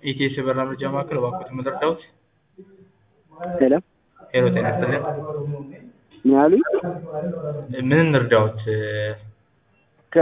ኢቲኤስ የበረራ መረጃ ማዕከል እባክዎትን ምን ልርዳዎት? ሄሎ ሄሎ ጤና ይስጥልን። ምን አሉኝ? ምን እንርዳዎት? ከ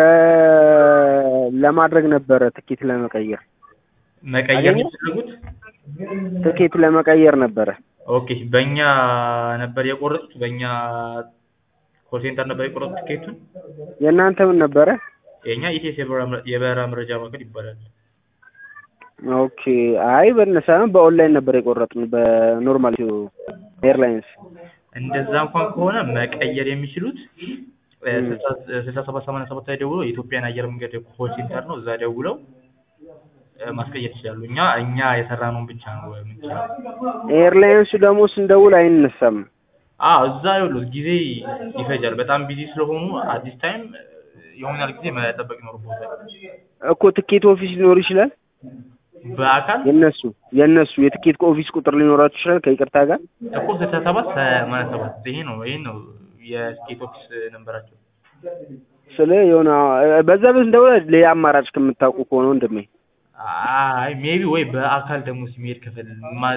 ለማድረግ ነበረ ትኬት ለመቀየር መቀየር አገኘ? የሚፈልጉት? ትኬት ለመቀየር ነበረ። ኦኬ በእኛ ነበር የቆረጡት? በእኛ ኮል ሴንተር ነበር የቆረጡት ትኬቱን? የእናንተ ምን ነበረ? የእኛ ኢቲኤስ የበረራ መረ- የበረራ መረጃ ማዕከል ይባላል። ኦኬ አይ በእነ ሳይሆን በኦንላይን ነበር የቆረጥን በኖርማል ኤርላይንስ። እንደዛ እንኳን ከሆነ መቀየር የሚችሉት እ፣ ም። ስልሳ ስልሳ ሰባት ሰማንያ ሰባት ላይ ደውለው የኢትዮጵያን አየር መንገድ ኮል ሴንተር ነው። እዛ ደውለው እ፣ ማስቀየር ይችላሉ። እኛ እኛ የሰራነውን ብቻ ነው የምንችለው። ኤርላይንሱ ደግሞ ስንደውል አይነሳም። አዎ እዛ ይኸውልህ ጊዜ ይፈጃል። በጣም ቢዚ ስለሆኑ አዲስ ታይም የሆናል ጊዜ መጠበቅ ይኖርበታል። እኮ ትኬት ኦፊስ ሊኖር ይችላል። በአካል የነሱ የነሱ የትኬት ኦፊስ ቁጥር ሊኖራችሁ ይችላል ከይቅርታ ጋር እኮ ስልሳ ሰባት ሰማንያ ሰባት ይሄ ነው ይሄ ነው የስቴት ኦፊስ ነንበራቸው። ስለ የሆነ በዛ ቤት እንደውለ ሌላ አማራጭ ከምታውቁ ከሆነ ወንድሜ አይ ሜቢ ወይ በአካል ደግሞ ሲሄድ ከፈል ማ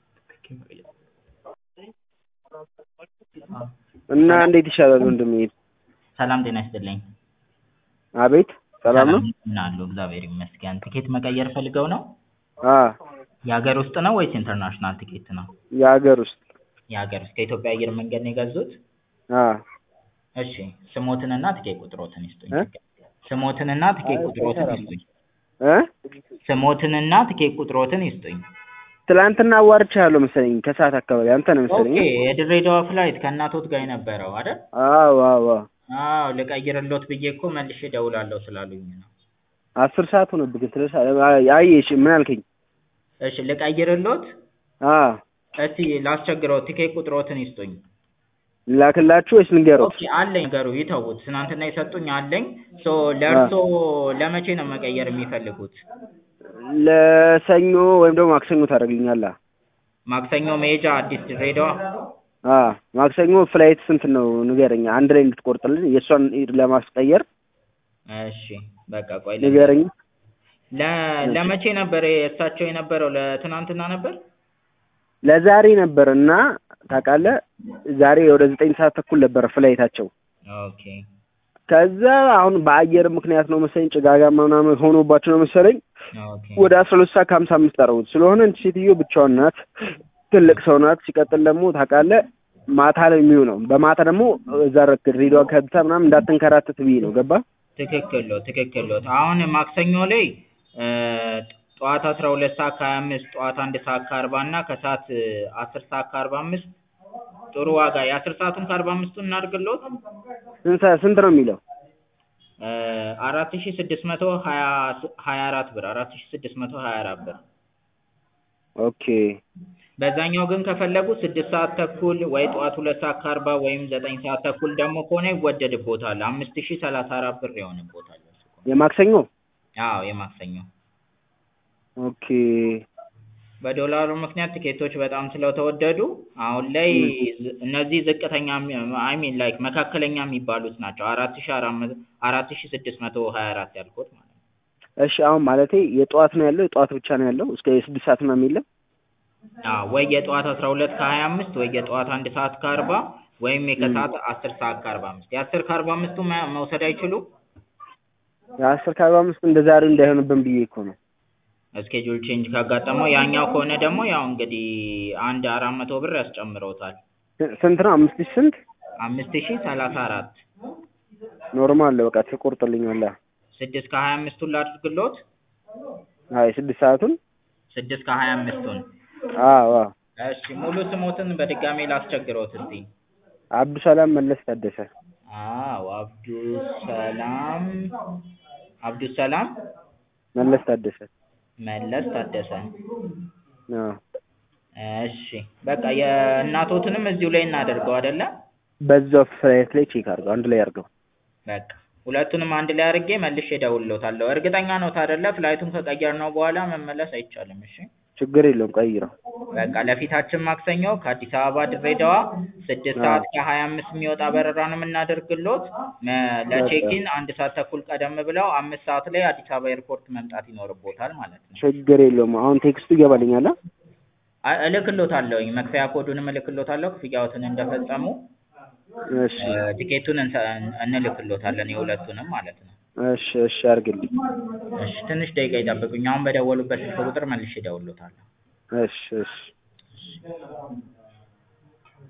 እና እንዴት ይሻላል ወንድሜ? ሰላም ጤና ይስጥልኝ። አቤት ሰላም ነው? ምን አሉ? እግዚአብሔር ይመስገን። ትኬት መቀየር ፈልገው ነው? አ የሀገር ውስጥ ነው ወይስ ኢንተርናሽናል ትኬት ነው? የሀገር ውስጥ የሀገር ውስጥ ከኢትዮጵያ አየር መንገድ ነው የገዙት? አ እሺ ስሞትንና ትኬት ቁጥሮትን ይስጡኝ። እ? ስሞትንና ትኬት ቁጥሮትን ይስጡኝ። እ ስሞትንና ትኬት ቁጥሮትን ይስጡኝ። ትላንትና አዋርቻለሁ መሰለኝ ከሰዓት አካባቢ አንተ ነው መሰለኝ። ኦኬ የድሬዳዋ ፍላይት ከእናቶት ጋር የነበረው አይደል? አዎ አዎ አዎ። አዎ ልቀይርሎት ብዬ እኮ መልሼ እደውላለሁ ስላሉኝ ነው። አስር ሰዓት ሆነብህ ግን ስለሳ አይ እሺ ምን አልከኝ? እሺ ልቀይርሎት? አ እስቲ ላስቸግረው ትኬት ቁጥሮትን ይስጡኝ። ላክላችሁ ወይስ ንገሩት? ኦኬ አለኝ ነገሩ ይተውት። ትናንትና የሰጡኝ አለኝ። ሶ ለእርሶ ለመቼ ነው መቀየር የሚፈልጉት? ለሰኞ ወይም ደግሞ ማክሰኞ ታደርግልኛለህ? ማክሰኞ መሄጃ አዲስ ድሬዳዋ? አ ማክሰኞ ፍላይት ስንት ነው ንገረኝ፣ አንድ ላይ እንድትቆርጥልን የእሷን ለማስቀየር እሺ በቃ ቆይ ለ ንገረኝ። ለ- ለመቼ ነበር የእሳቸው የነበረው? ለትናንትና ነበር? ለዛሬ ነበር እና ታውቃለህ፣ ዛሬ ወደ ዘጠኝ ሰዓት ተኩል ነበር ፍላይታቸው። ኦኬ ከዛ አሁን በአየር ምክንያት ነው መሰለኝ ጭጋጋማ ምናምን ሆኖባቸው ነው መሰለኝ ኦኬ ወደ አስራ ሁለት ሰዓት ከሀምሳ አምስት አደረጉት። ስለሆነ እንቺ ሴትዮ ብቻዋን ናት፣ ትልቅ ሰው ናት። ሲቀጥል ደግሞ ታውቃለህ ማታ ነው የሚሆነው። በማታ ደግሞ እዛ ረክ ድሬዳዋ ከብታ ምናምን እንዳትንከራተት ብዬ ነው ገባ ትክክል ነው ትክክል ነው። አሁን ማክሰኞ ላይ እ፣ ጠዋት አስራ ሁለት ሰዓት ከሀያ አምስት ጠዋት አንድ ሰዓት ከአርባ እና ከሰዓት አስር ሰዓት ከአርባ አምስት ጥሩ ዋጋ የአስር ሰዓቱን ከአርባ አምስቱን እናድርግልዎት ስንት ሰዓት- ስንት ነው የሚለው? አራት ሺ ስድስት መቶ ሀያ ሀያ አራት ብር አራት ሺ ስድስት መቶ ሀያ አራት ብር ኦኬ በዛኛው ግን ከፈለጉ ስድስት ሰዓት ተኩል ወይ ጠዋት ሁለት ሰዓት ከአርባ ወይም ዘጠኝ ሰዓት ተኩል ደግሞ ከሆነ ይወደድቦታል አምስት ሺ ሰላሳ አራት ብር ይሆንቦታል እሱ ከሆነ። የማክሰኞ አዎ የማክሰኞ ኦኬ በዶላሩ ምክንያት ትኬቶች በጣም ስለተወደዱ አሁን ላይ ዝ- እነዚህ ዝቅተኛ አይ ሚን ላይክ መካከለኛ የሚባሉት ናቸው አራት ሺ አራት መቶ አራት ሺ ስድስት መቶ ሀያ አራት ያልኩት ማለት ነው። እሺ አሁን ማለቴ የጠዋት ነው ያለው የጠዋት ብቻ ነው ያለው እስከ የስድስት ሰዓት ምናምን የለም? አዎ ወይ የጠዋት አስራ ሁለት ከሀያ አምስት ወይ የጠዋት አንድ ሰዓት ከአርባ ወይም የከሰዓት አስር ሰዓት ከአርባ አምስት የአስር ከአርባ አምስቱ መ- መውሰድ አይችሉም? የአስር ከአርባ አምስት እንደ ዛሬው እንዳይሆንብን ብዬ እኮ ነው። ስኬጁል ቼንጅ ካጋጠመው ያኛው ከሆነ ደግሞ ያው እንግዲህ አንድ አራት መቶ ብር ያስጨምረውታል ስ- ስንት ነው? አምስት ሺህ ስንት? አምስት ሺ ሰላሳ አራት ኖርማል በቃ ትቆርጥልኛለህ። ስድስት ከሀያ አምስቱን ላድርግሎት አይ ስድስት ሰዓቱን ስድስት ከሀያ አምስቱን አዎ አዎ። እሺ ሙሉ ስሞትን በድጋሜ ላስቸግረውት እስቲ አብዱሰላም መለስ ታደሰ። አዎ አብዱሰላም አብዱሰላም መለስ ታደሰ። መለስ ታደሰ አዎ እሺ በቃ የእናቶትንም እዚሁ ላይ እናደርገው አይደለ በዛው ፍላይት ላይ ቼክ አድርገው አንድ ላይ አድርገው። በቃ ሁለቱንም አንድ ላይ አድርጌ መልሼ እደውልልዎታለሁ እርግጠኛ ነዎት አይደለ ፍላይቱን ከቀየርነው በኋላ መመለስ አይቻልም እሺ ችግር የለውም ቀይረው። በቃ ለፊታችን ማክሰኞ ከአዲስ አበባ ድሬዳዋ ስድስት ሰዓት ከሀያ አምስት የሚወጣ በረራ ነው የምናደርግሎት። መ- ለቼኪን አንድ ሰዓት ተኩል ቀደም ብለው አምስት ሰዓት ላይ አዲስ አበባ ኤርፖርት መምጣት ይኖርቦታል ማለት ነው። ችግር የለውም። አሁን ቴክስቱ ይገባልኛል። አ- እልክሎታለሁኝ መክፈያ ኮዱንም እልክሎታለሁ። ክፍያዎትን እንደፈጸሙ እሺ እ፣ ቲኬቱን እንሰ- እንልክሎታለን የሁለቱንም ማለት ነው። እሺ እሺ አድርግልኝ። እሺ ትንሽ ደቂቃ ይጠብቁኝ። አሁን በደወሉበት ስልክ ቁጥር መልሼ እደውልሎታለሁ። እሺ እሺ